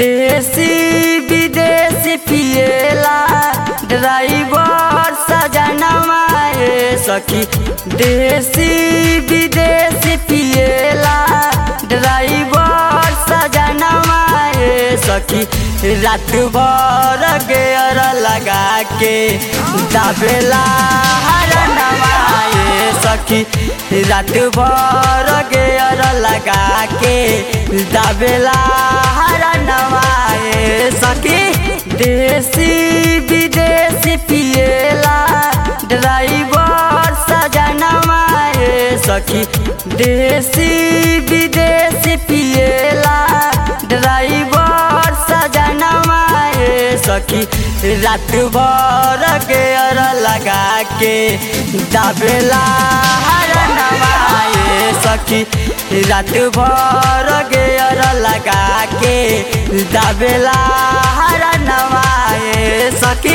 देसी विदेशी पिएला ड्राइवर सजनवा ए सखी देसी विदेशी पिएला ड्राइवर सजनवा ए सखी रात भर गेयर लगा के दाबेला हरनवा ए सखी रात भर गेयर लगा के दाबेला हरनवा ए सखी देसी विदेशी पिएला ड्राइवर सजनवा ए सखी देसी विदेशी पिएला ड्राइवर सजनवा ए सखी रात भर गेयर लगा के दाबेला हरनवा ए सखी रात भर गेयर लगा के दाबेला हरनवा ए सखी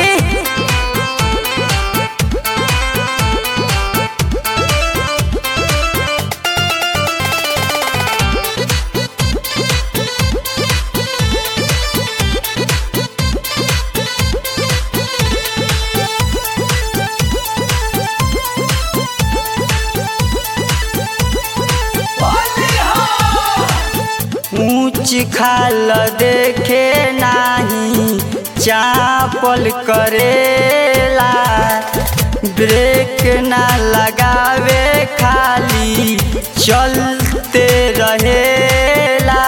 ऊंच खाल देखे नाही चापल करेला ब्रेक ना लगावे खाली चलते रहेला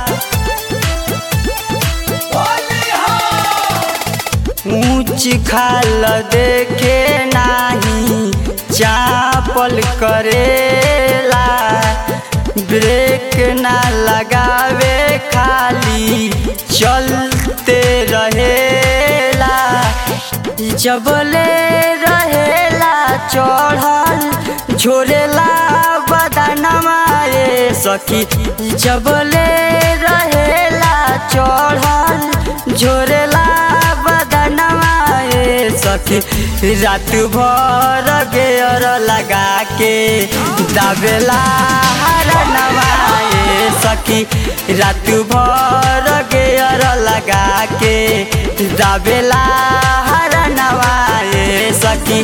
ऊंच खाल देखे नाही चापल करेला ब्रेक ना लगावे खाली चलते रहेला जबले रहेला चढ़ल झोरेला बदनमा ए सखी जबले रहेला चढ़ल झोरेला बदनमा ए सखी रात भर गेयर लगा के दाबेला हरनवा ए सखी रात भर गेयर लगा के दाबेला हरनवा ए सखी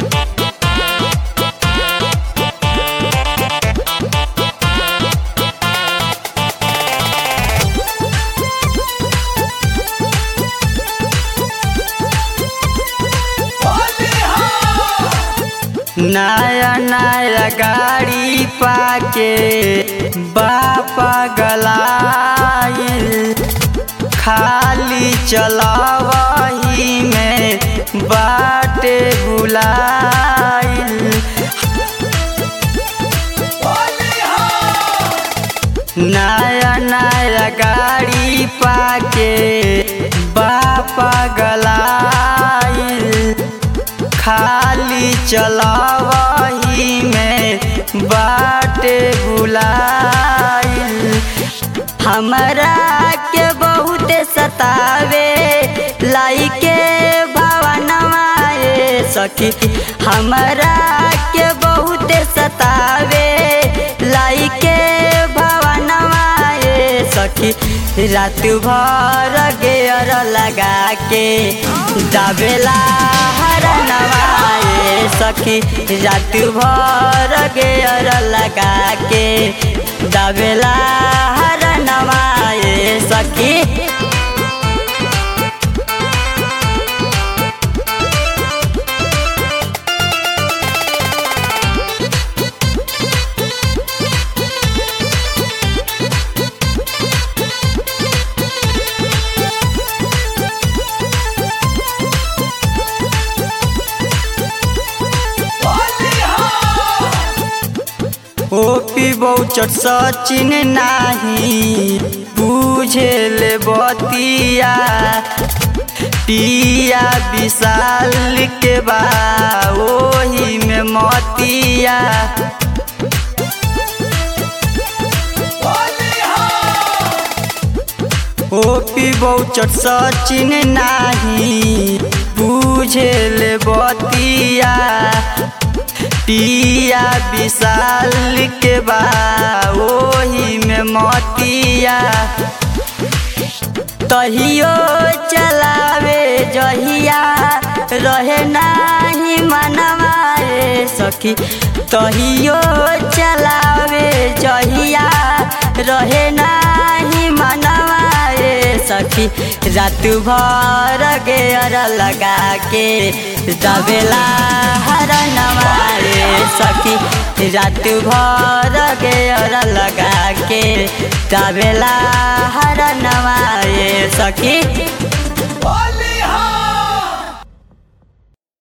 नया नया गाड़ी पाके बापा गलाइल खाली चलावही में बाटे बुलाइल नया नया गाड़ी पाके बापा गलाइल खाली चलावही में बाटे बुलाइल हमरा के बहुत सतावे लाइके भवनवा ए सखी हमरा के बहुत सतावे लाइके भवनवा ए सखी रात भर गेयर लगा के दाबेला हरनवा ए सखी रात भर गेयर लगा के दाबेला हरनवा ए सखी ओपी बहुचट सचिन नाही बुझेल बतिया पिया विशाल के बा ओही में मतिया ओपी बहुचट सचिन नाही बुझेल बतिया पिया विशाल के बा ओही में मतिया तहियो चलावे जहिया रहे नाही मनवा रे सखी तहियो चलावे जहिया रहे नाही मनवा रे सखी रात भर गेर लगा के दबेला हर नवारे सखी रात भर गेर लगा के दबेला हर नवारे सखी